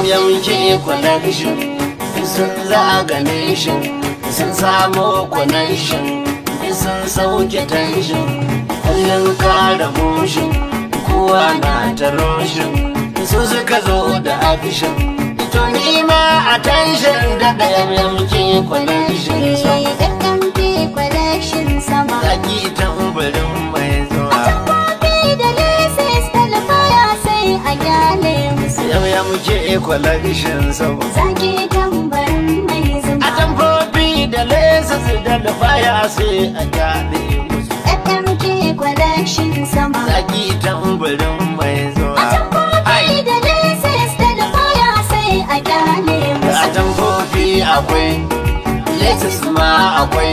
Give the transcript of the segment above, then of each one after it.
yamke connection sun zagane shi sun samo connection sun sauke tension kullum kara motion kowa na ta roshin su suka zo da action to ni ma attention da ɗaya yamke connection sun FMP collection sama. zaki tambarin mai zuwa Tambobi da laces talfaya sai a gyale musu. yau yamke connection sun Zaki tambarin mai zuma. a tambobi da lesas da lufaya sai a gane musu FMP collection sama. zaki tambarin mai zuwa Tambobi da laces talfaya sai a gyale a musu. tambobi akwai lesas ma akwai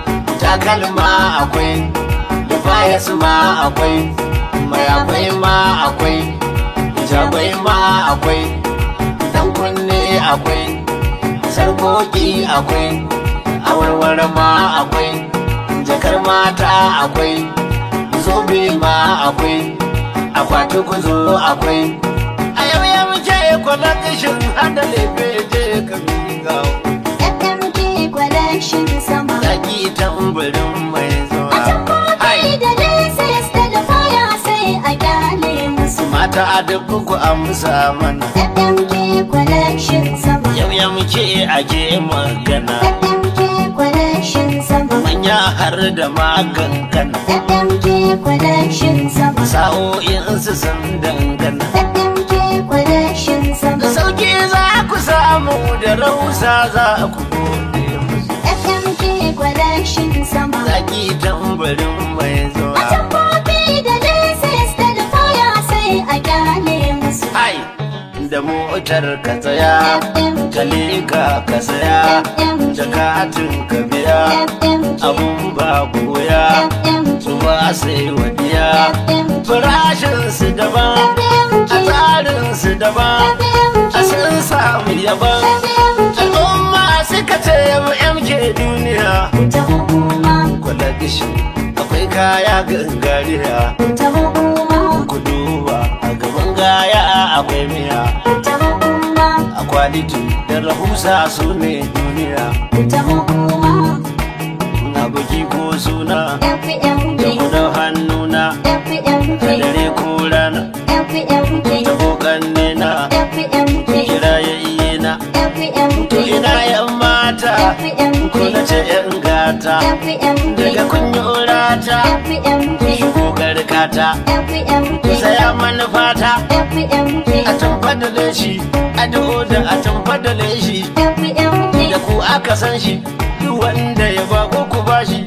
takalma akwai lufayas ma akwai mai akwai ma akwai jagwai ma akwai dan kunne akwai sarkoki akwai awarware ma akwai jakar mata akwai zobe ma akwai akwati kuzo akwai a yau ya muke kwalakashin hada lefe je ka miga FMP collection sama. zaki tambarin mai zuwa Tambobi da laces talfaya sai a gyale musu. mata a duk ku amsa mana FMP collection sama. yau ya muke ake magana FMK collection sama. manya har da magankana FMK collection sama. sa'o'insu sun dangana FMK collection sama. sauki za ku samu da rausa za ku gode musu FMK collection sama. zaki tambarin mai zuwa Tambobi da laces talfaya sai a gyale musu. ai da motar ka tsaya FMK ka leka ka saya jakatin ka biya FMK abun ba goya FMK su ba sai wadiya farashin su daban a tsarin su daban a sun samu yaban al'umma suka ce mu MK duniya Ta hukuma, kula gishi akwai kaya gangariya ta hukuma, ku duba a gaban gaya akwai miya ta hukuma, a kwaliti da rahusa su ne duniya ta hukuma. na buki ko suna FMK, da kudin hannuna FMK, a dare ko rana FMK, ta kokan nena FMK, kira ya iye na FMK, to ina yan mata ko na ce yan gata daga kunyurata shigo garkata saya manufata a tamfadale shi a da a tamfadale shi da ku aka san shi duk wanda ya ba ko ku ba shi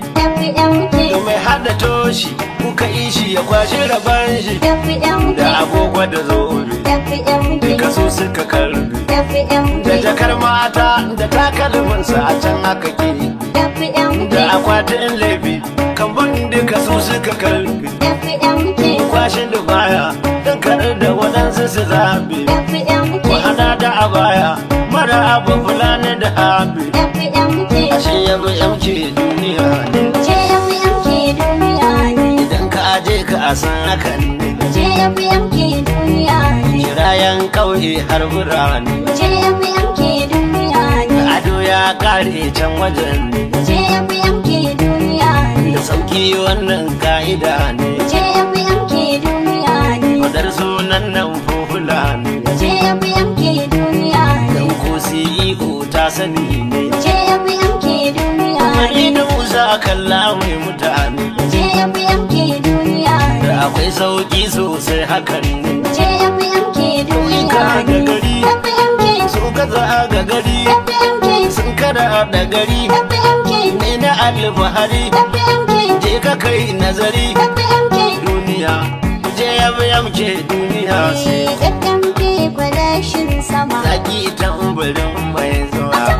da mai hada toshi kuka yi shi ya kwashi raban shi da agogo da zobe duka su suka karbe da jakar mata da takalminsa a can aka ke da akwatin laifi kan duka su suka karbe kwashin da baya don karar da waɗansu su zaɓe ku hada da a baya mara abu fulani da haɓe ashe yabi yamke duniya ne idan ka aje ka a san hakan ne kirayen ƙauye har birane ado ya kare can wajen ne da sauki wannan ka'ida ne fadar sunan nan fufula ne dan ko CEO ta sani ne idan musa kalla mai mutane da akwai sauki sosai hakan ne ƙauyuka da gari su gaza ga gari sun kada da gari ne na alfahari je ka kai nazari duniya je yabi yamke duniya sai FMP collection sama. zaki tambarin mai zuwa